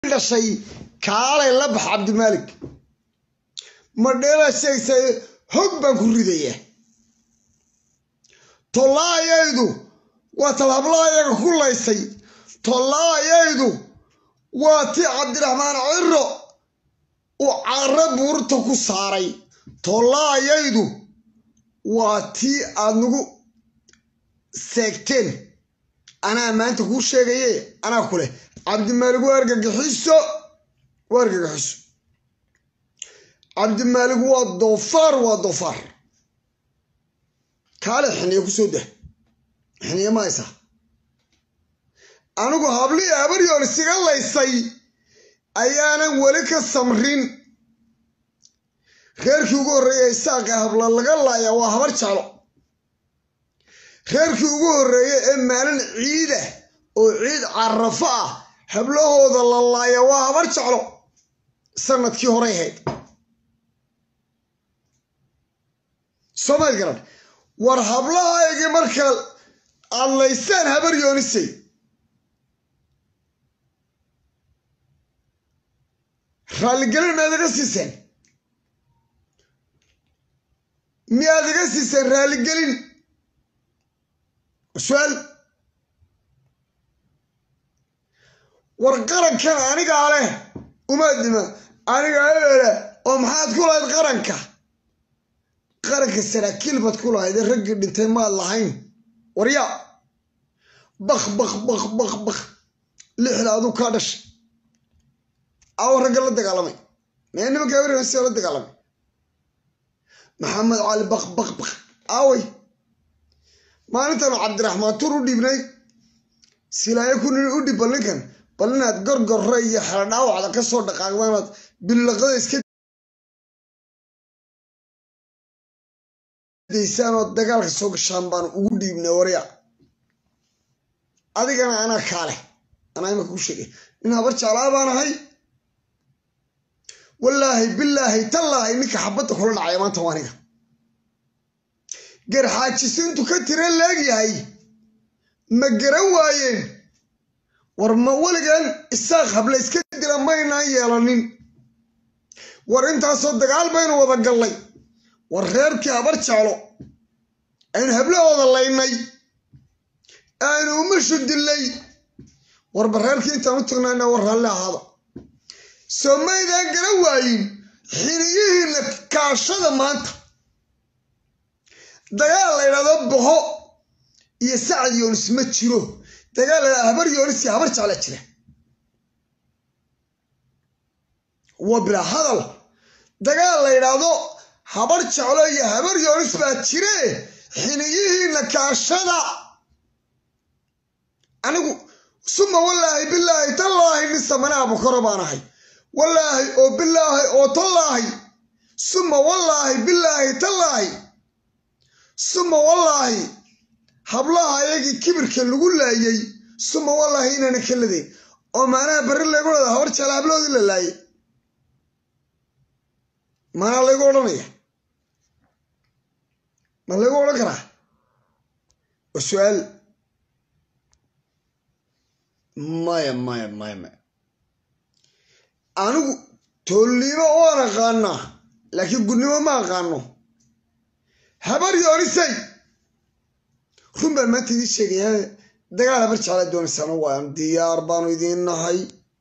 dhashay kaalay la bax cabdimaalik madheela sheegtay hog baan ku ridayaa tollaayaydu waa talhablahayaga ku laysay tollaayaydu waa tii cabdiraxmaan ciro uu carro buurta ku saaray tollaayaydu waa tii aad nagu seegteen anaa maanta kuu sheegaye anaa ku leh cabdimaalig waa argagixiso waa argagixiso cabdimaalig waa doofaar waa doofaar kaale xiniye kusoo dah xiniye ma haysaa anigu hablii habaryoon isiga laysay ayaanan weli ka samrin reerkii ugu horreeya isaaqa habla laga laaya waa habar jeclo reerkii ugu horreeya ee maalin ciida oo ciid carafo ah hablahooda la laaya waa habar jeclo sanadkii horey ahayd soomaad garan war hablahaygii marka aad laysaan habar yoonisay raalligelin miyaad iga siiseen miyaad iga siiseen raalligelin su-aal war qarankan anigaa leh umaadima anigaa eele oo maxaad ku lahayd qaranka qaranka saraakiil baad ku lahayd ee raggii dhintay maad lahayn waryaa bak bak bak bak bak lixda aduu kaa dhashay awo ragga la dagaalamay mee nimanka habarse la dagaalamay maxamed cali bak bak bak aaway maalintaanu cabdiraxmaan tur u dhiibnay silaayo ku nini u dhib bal ninkan bal inaad gorgorre iyo xero dhaawacda ka soo dhaqaaqdaanaad billaqada iska daysaan oo dagaalka soo gashaan baanu ugu dhiibnay warya adigana anaa kaale anaa imaka ku sheegay nin habar jeclaa baan ahay wallaahi bilaahi tallaahi ninka xabadda kula dhacaya maanta waa aniga garxaajisu intuu ka tira leegyahay ma garan waayeen war ma weligan isaaq habla iska dila maynaan yeelanin war intaasoo dagaal baynu wada gallay war reerkii habar jeclo aynu hablahooda laynay aynu umashu dillay warba reerkii intaan u tagnayna war raalli ahaada soo maydaan garan waayin xiniyihiina kaashada maanta dagaal la ydhahdo boho iyo sacad yoonis ma jiro dagaal la habar yoonis iyo habar jecla jira waa bilaa hadal dagaal la ydhaahdo habar jeclo iyo habar yoonis baa jire xiniyihiina kaashada anigu suma wallaahi bilaahi tallaahi nin samanaa bukoro baan ahay wallaahi oo bilaahi oo tallaahi suma wallaahi bilaahi tallaahi suma wallaahi hablaha ayagii kibirka lagu laayay suma wallaahi inaana ka ladayn oo maanaha barri laygu dhada habar jecla hablahoodii la laayay maanaa laygu odhanaya ma laygu odhan karaa waa su-aal maya maya maya maya anigu toolnimo waan aqaanaa laakiin gudnimo ma aqaano habar yoonisay run baan maanta idiin sheegaya dagaal habar jeclaa doonaysana waan diyaar baanu idiin nahay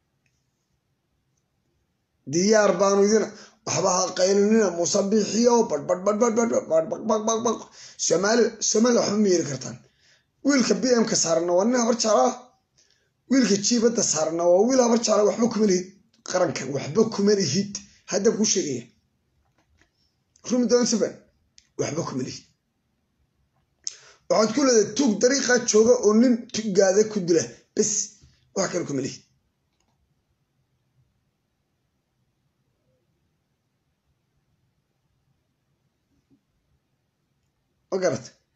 diyaar baanu idiin waxba ha qaylinina muuse bixiyo badhbadhbadhbadhbadhbaq soomaali soomaalia waxba ma yeeli kartaan wiilka b m ka saarana waa nin habar jeclaa wiilka jiibadda saarana waa wiil habar jeclaa waxba kuma lihid qarankan waxba kuma lihid hadda kuu sheegaya rumi doonsaban waxba kuma lihid waxaad ku leedahay tuug dariiqaa jooga oo nin tugaada ku dila bes wax kale kuma lihid ma garata